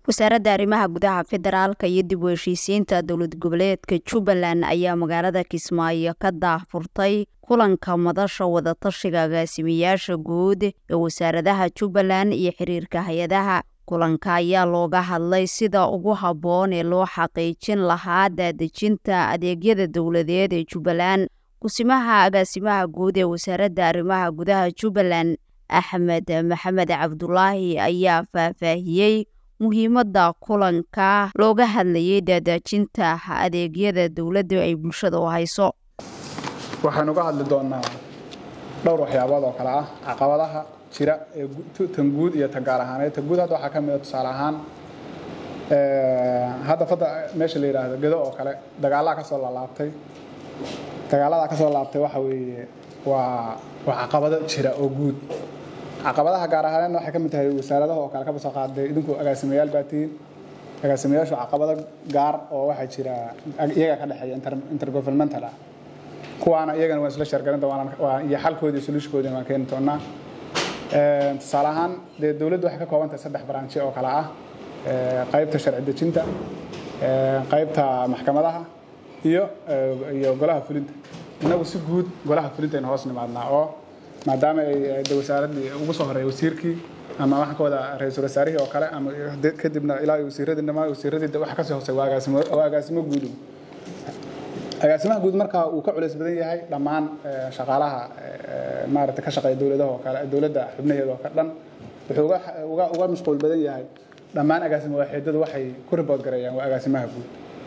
wasaaradda arrimaha gudaha federaalka iyo dib u heshiisiinta dowlad goboleedka jubbaland ayaa magaalada kismaayo ka daahfurtay kulanka madasha wadatashiga agaasimayaasha guud ee wasaaradaha jubbaland iyo xiriirka hay-adaha kulanka ayaa looga hadlay sida ugu habboon ee loo xaqiijin lahaa daadejinta adeegyada dowladeed ee jubbaland kusimaha agaasimaha guud ee wasaaradda arrimaha gudaha jubbaland axmed maxamed cabdulaahi ayaa faahfaahiyey muhiimadda kulanka looga hadlayay daadejinta adeegyada dowladda ay bulshada u hayso waxaynu ka hadli doonaa dhowr waxyaabood oo kale ah caqabadaha jira ee tan guud iyo tan gaar ahaaneed tan guud hadda waxaa ka mid a tusaale ahaan hadda fadda meesha la yidhaahdo gedo oo kale dagaallaa ka soo laalaabtay dagaaladaa ka soo laabtay waxa weeye waa waa caqabado jira oo guud caqabadaha gaar ahaaneedna waxay ka mid tahay wasaaradaha oo kale kaba soo qaaday idinku agaasimayaal baa tihiin agaasimayaashu caqabado gaar oo waxaa jira iyaga ka dhexeeya intergovernmental ah kuwaana iyagana waan isla sheergarin doonaa iyo xalkoodii solutionkoodina waan keeni doonaa tusaale ahaan dee dowladdu waxay ka kooban tahay saddex branchi oo kale ah qaybta sharci dejinta qaybta maxkamadaha iyo iyo golaha fulinta innagu si guud golaha fulinta aynu hoos nimaadnaa oo maadaama ay de wasaaraddii ugu soo horeeya wasiirkii ama waxaan ka wada ra-iisul wasaarihii oo kale ama kadibna ilaa wasiiradii dhamaan wasiiradii waxa kasii hoosay waa agaasimo waa agaasimo guud agaasimaha guud markaa uu ka culays badan yahay dhammaan shaqaalaha maarata ka shaqeeya dowladaha oo kale dowladda xubnaheeda oo ka dhan wuxuu uga uga uga mashquul badan yahay dhammaan agaasimo waaxeedadu waxay ku ribood gareeyaan waa agaasimaha guud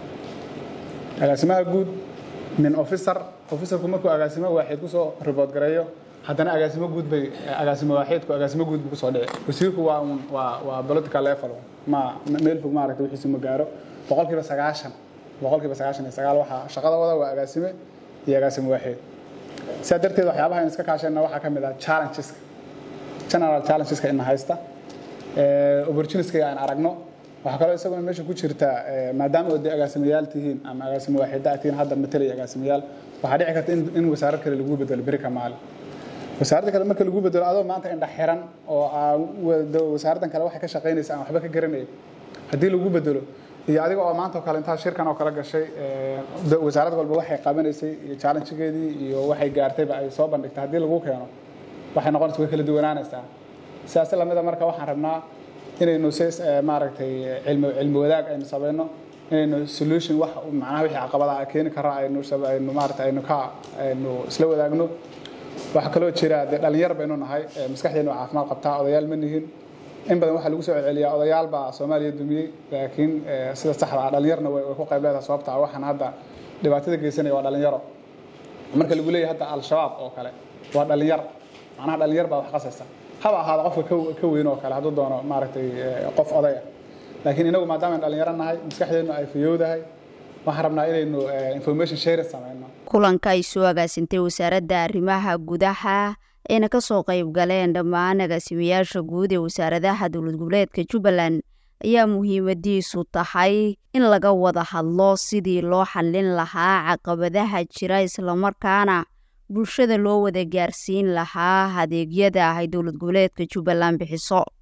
agaasimaha guud nin officer officerku markuu agaasimo waaxeed kusoo ribood gareeyo haddana agaasimo guud bay agaasimo waaxeedku agaasimo guud buu kusoo dhici wasiirku waa un waa waa political level ma meel fog maaragta wixiisu ma gaaro boqolkiiba sagaashan boqolkiiba sagaashan iyo sagaal waxaa shaqada wada waa agaasime iyo agaasimo waaxeed sidaa darteed waxyaabaha aynu iska kaashayna waxaa ka mid ah challengeska general challengeska ina haysta opportunityska aan aragno waxaa kaloo isaguna meesha ku jirta maadaama oo dee agaasimayaal tihiin ama agaasimo waaxeedda tihiin hadda matalaya agaasimayaal waxaa dhici karta in wasaarad kale lagu bedelo beri ka maalin wasaaradda kale marka lagu bedelo adoo maanta indha xiran oo wasaaraddan kale waxay ka shaqaynaysa aan waxba ka garanayn haddii lagu bedelo iyo adiga oo maanta oo kale intaa shirkan oo kale gashay wasaarad walba waxay qabanaysay iyo challengegeedii iyo waxay gaartayba ay soo bandhigtay haddii lagu keeno waxay noqonaysa way kala duwanaanaysaa sidaas lamida marka waxaan rabnaa inaynu si maaragtay cilmi cilmi wadaag aynu samayno inaynu solution wax macnaha wixii caqabadaha keeni kara aynu aynu maaragtay aynu ka aynu isla wadaagno waxaa kaloo jira dee dhalinyar baynu nahay maskaxdeenu caafimaad qabtaa odayaal ma nihin in badan waxaa lagu soo celceliyaa odayaal baa soomaaliya dumiyey laakiin sida saxda ah dhalinyarna way ku qayb leedahay sababta waxaan hadda dhibaatada geysanaya waa dhalinyaro marka lagu leeyahay hadda al-shabaab oo kale waa dhalinyar macnaha dhalinyar baa wax qasaysa haba ahaada qofka ka weyn oo kale hadduu doono maaragtay qof oday ah laakiin inagu maadaama aynu dhalinyaro nahay maskaxdeenu ay fayowdahay waxaan rabnaa inaynu information sharing samayno kulanka ay soo agaasintay wasaaradda arrimaha gudaha ayna ka soo qayb galeen dhammaan agaasimayaasha guud ee wasaaradaha dowlad goboleedka jubbaland ayaa muhiimadiisu tahay in laga wada hadlo sidii loo xallin lahaa caqabadaha jira islamarkaana bulshada loo wada gaarsiin lahaa adeegyada ay dowlad goboleedka jubbaland bixiso